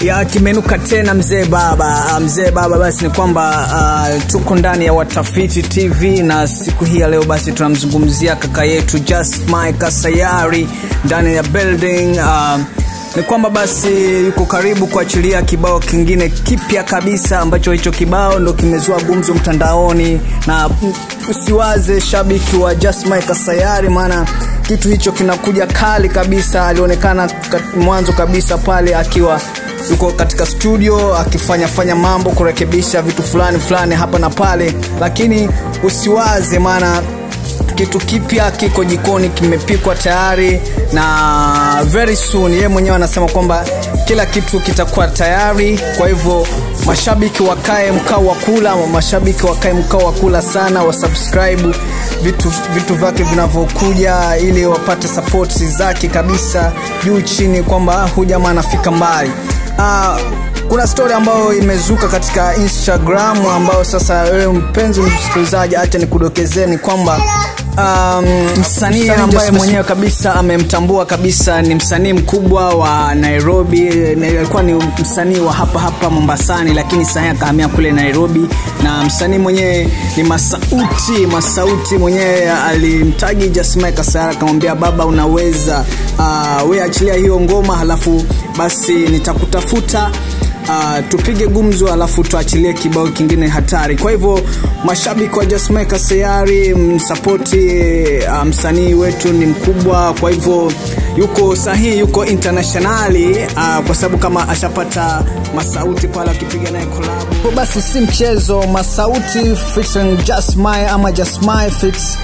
ya kimenuka tena mzee baba Ah, mzee baba basi ni kwamba uh, tuko ndani ya watafiti tv na siku hii ya leo basi tunamzungumzia kaka yetu just mike sayari ndani ya building uh, ni kwamba basi yuko karibu kuachilia kibao kingine kipya kabisa ambacho hicho kibao ndo kimezua gumzo mtandaoni na mm, usiwaze shabiki wa just mike sayari maana kitu hicho kinakuja kali kabisa alionekana kat- mwanzo kabisa pale akiwa yuko katika studio akifanya fanya mambo kurekebisha vitu fulani fulani hapa na pale lakini usiwaze maana kitu kipya kiko jikoni kimepikwa tayari na very soon yeye mwenyewe anasema kwamba kila kitu kitakuwa tayari kwa hivyo mashabiki wakae mkao wa kula mashabiki wakae mkao wa kula sana wasubscribe vitu vitu vyake vinavyokuja ili wapate sapoti zake kabisa juu chini kwamba huyu jamaa anafika mbali uh, kuna story ambayo imezuka katika instagram ambayo sasa wewe mpenzi msikilizaji acha nikudokezeni kwamba um, msanii ambaye mwenyewe kabisa amemtambua kabisa ni msanii mkubwa wa nairobi na alikuwa ni msanii wa hapa hapa mombasani lakini sahii akahamia kule nairobi na msanii mwenyewe ni masauti masauti mwenyewe alimtagi jasmai kasara akamwambia baba unaweza uh, we achilia hiyo ngoma halafu basi nitakutafuta uh, tupige gumzo alafu tuachilie kibao kingine hatari kwa hivyo mashabiki wa jasmeka sayari msapoti uh, msanii wetu ni mkubwa kwa hivyo yuko sahihi yuko internationali uh, kwa sababu kama ashapata masauti pale akipiga naye kolabu basi si mchezo masauti featuring jasmai ama jasmai fits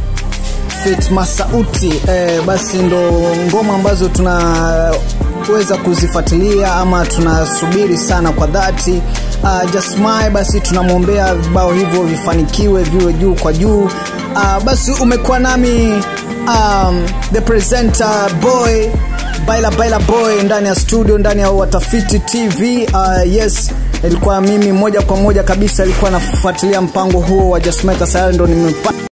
fit masauti eh, basi ndo ngoma ambazo tunaweza kuzifuatilia ama tunasubiri sana kwa dhati uh, jasmai basi tunamwombea vibao hivyo vifanikiwe viwe juu kwa juu uh, basi umekuwa nami um, the presenter boy baila baila boy ndani ya studio ndani ya watafiti tv uh, yes ilikuwa mimi moja kwa moja kabisa ilikuwa nafuatilia mpango huo wa jasmai kasayari ndo nimepata